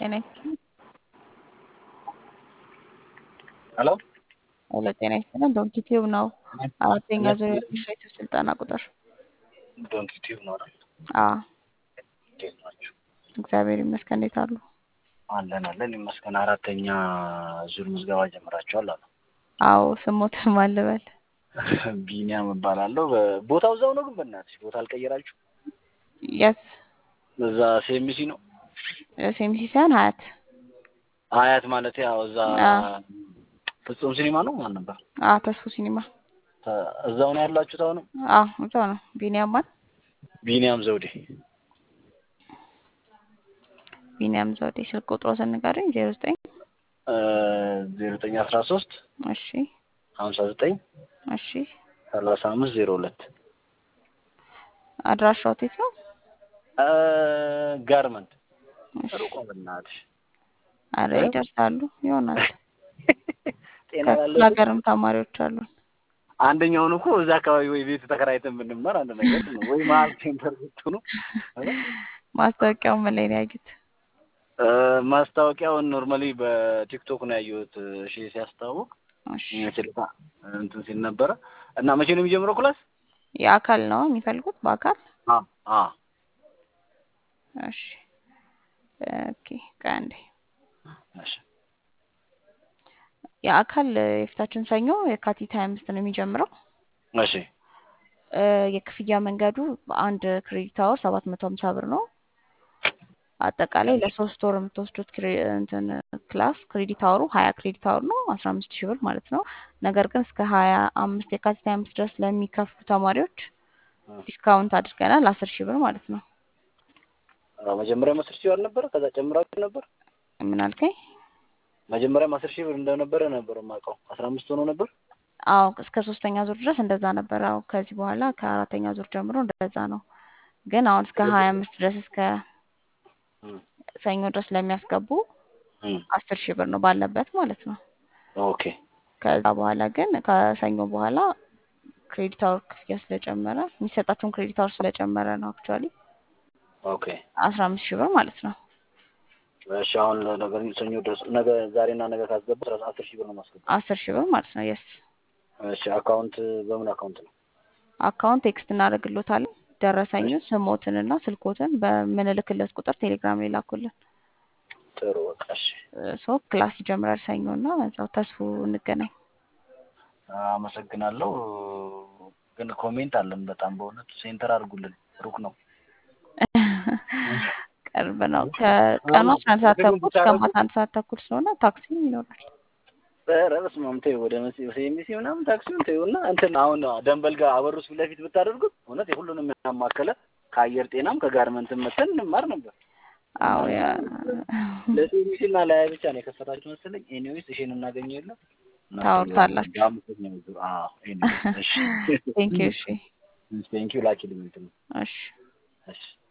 ጤና ይስጥልኝ። ሄሎ ሄሎ ጤና ይስጥልኝ። ዶንኪ ቲዩብ ነው። አራተኛ ዙር የፊሽሬቱ ስልጠና ቁጥር ዶንኪ ቲዩብ ነው አይደል? አዎ እንዴት ናችሁ? እግዚአብሔር ይመስገን። እንዴት አሉ? አለን አለን ይመስገን። አራተኛ ዙር ምዝገባ ጀምራችኋል አሉ። አዎ ስሞትም አልበል ቢኒያም እባላለሁ። በ- ቦታው እዛው ነው ግን በእናትሽ ቦታ አልቀየራችሁ? የት እዛ ሴሚሲ ነው ሴምሲ ሳይሆን ሀያት አያት ማለት ያው እዛ አዎ። ፍጹም ሲኒማ ነው ማን ነበር? አዎ ተስፉ ሲኒማ ተ- እዛው ነው ያላችሁት አሁንም? አዎ እዛው ነው። ቢኒያም ማን? ቢኒያም ዘውዴ ቢኒያም ዘውዴ። ስልክ ቁጥሮ ስንገርኝ ዜሮ ዘጠኝ ዜሮ ዘጠኝ አስራ ሶስት እሺ ሀምሳ ዘጠኝ እሺ። ሰላሳ አምስት ዜሮ ሁለት አድራሻው የት ነው? ጋርመንት እሺ። ሩቆ በእናትሽ አረ ይደርሳሉ ይሆናል። ጤና ከክፍለ ያለው ሀገርም ተማሪዎች አሉን። አንደኛውን እኮ እዛ አካባቢ ወይ ቤት ተከራይተን ብንማር አንድ ነገር ነው። ወይ መሀል ሴንተር ብትሆኑ ማስታወቂያው ምን ላይ ነው ያዩት? እ፣ ማስታወቂያውን ኖርማሊ በቲክቶክ ነው ያየሁት። እሺ ሲያስተዋውቅ እሺ። ስልጣ እንትን ሲል ነበረ እና መቼ ነው የሚጀምረው ክላስ? የአካል ነው የሚፈልጉት? በአካል አ አ እሺ። ኦኬ ከአንዴ እሺ የአካል የፊታችን ሰኞ የካቲት ሀያ አምስት ነው የሚጀምረው። እሺ እ፣ የክፍያ መንገዱ በአንድ ክሬዲት አወር ሰባት መቶ ሀምሳ ብር ነው። አጠቃላይ ለሶስት ወር የምትወስዱት ክሬ- እንትን ክላስ ክሬዲት አወሩ ሀያ ክሬዲት አወር ነው አስራ አምስት ሺህ ብር ማለት ነው። ነገር ግን እስከ ሀያ አምስት የካቲት ሀያ አምስት ድረስ ለሚከፍሉ ተማሪዎች ዲስካውንት አድርገናል አስር ሺህ ብር ማለት ነው። አዎ፣ መጀመሪያም አስር ሺህ ብር ነበረ። ከዛ ጨምራችሁ ነበር። ምን አልከኝ? መጀመሪያም አስር ሺህ ብር እንደነበረ ነበር የማውቀው። አስራ አምስት ሆኖ ነበር። አዎ እስከ ሶስተኛ ዙር ድረስ እንደዛ ነበር። አዎ ከዚህ በኋላ ከአራተኛ ዙር ጀምሮ እንደዛ ነው። ግን አሁን እስከ ሀያ አምስት ድረስ እስከ እም፣ ሰኞ ድረስ ለሚያስገቡ እም፣ አስር ሺህ ብር ነው ባለበት ማለት ነው። ኦኬ ከዛ በኋላ ግን ከሰኞ በኋላ ክሬዲት አወር ክፍያ ስለጨመረ የሚሰጣቸውን ክሬዲት አወር ስለጨመረ ነው አክቹዋሊ ኦኬ አስራ አምስት ሺህ ብር ማለት ነው። እሺ አሁን ነገር ሰኞ ድረስ ነገ ዛሬና ነገ ካስገባ አስር ሺህ ብር ነው ማስገባ። አስር ሺህ ብር ማለት ነው። የስ እሺ አካውንት በምን አካውንት ነው? አካውንት ቴክስት እናደርግሎታለን። ደረሰኙን ስሞትንና ስልኮትን በምንልክለት ቁጥር ቴሌግራም ላይ ላኩልን። ጥሩ በቃ እሺ። ሶ ክላስ ይጀምራል ሰኞ እና እዛው ተስፉ እንገናኝ። አመሰግናለሁ። ግን ኮሜንት አለን በጣም በእውነቱ ሴንተር አድርጉልን። ሩቅ ነው። ቅርብ ነው። ከቀኑ አስራ አንድ ሰዓት ተኩል እስከ ማታ አንድ ሰዓት ተኩል ስለሆነ ታክሲም ይኖራል። ኧረ በስመ አብ ተይው፣ ወደ ሴሚሲ ምናምን ታክሲውን ተይው እና እንትን አሁን ደንበል ጋር አበሩስ ፊት ለፊት ብታደርጉት እውነት የሁሉንም ያማከለ ከአየር ጤናም ከጋርመንትም መተን እንማር ነበር። አዎ ያ ለሴሚሲ እና ለያ ብቻ ነው የከፈታችሁ መሰለኝ። ኤኒዌይስ እሺን እናገኘው የለም ታወርታላችሁ። በአምስተኛው ዙር አዎ። ኤኒዌይስ እሺ ቴንክ ዩ። እሺ ቴንኪው ላኪልኝ እንትን እሺ እሺ